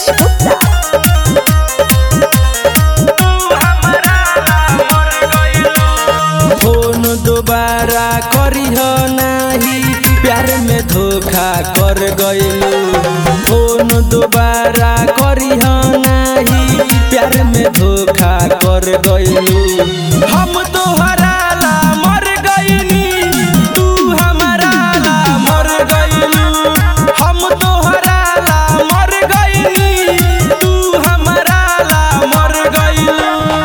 Rupesh Gupta phone दोबारा करिह नाही प्यार में धोखा कर गइलू फोन दोबारा करिह नाही प्यार में धोखा कर गइलू हम तोहरा ला मर गइनी तू हमारा ला मर गइलू हम तोहरा ला मर गइनी तू हमारा ला मर गइलू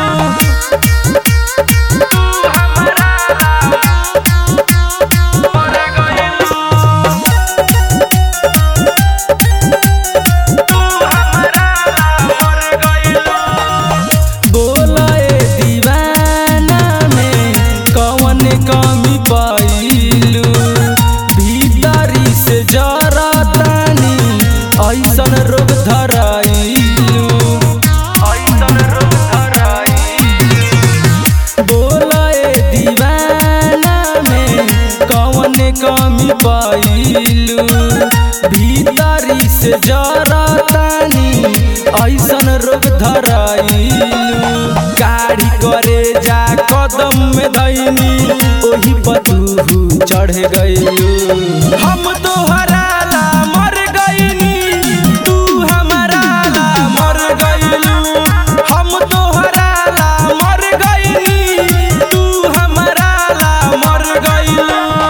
बोलाए दीवाना में कौन कमी पाइलू भीतरी से जरा तानी ऐसन रोग धराइलू ऐसन रोग धराइलू बोलाए दीवाना में कौन कमी पाइलू भीतरी से जरा तानी ऐसन रोग धराइलू गाड़ी करे जा कदम में धैनी ओही पतूहू चढ़ गइलू हम तोहरा ला मर गइनी तू हमारा ला मर गइलू हम तोहरा ला मर गइनी तू हमारा ला मर गइलू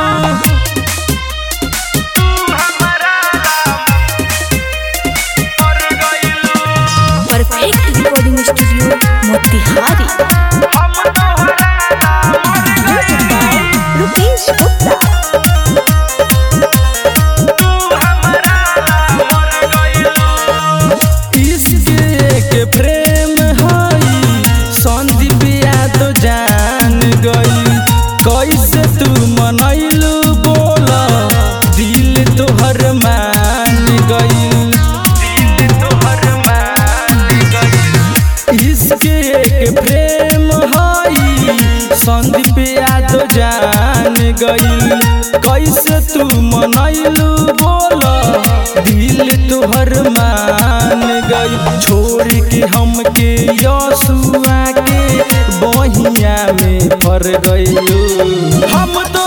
perfect recording studio Motihari Rupesh Gupta इसके के प्रेम हई संदीप तो जान गई कैसे तू मनैलू बोल दिल तोहर मान गई दिल तोहर मान गई इसके के प्रेम हई संदीप तो जान गई कैसे तू मनैलू बोल दिल तोहर मान गई छोड़ के हमके यसुआ के बहिया में पर गइलू हम तो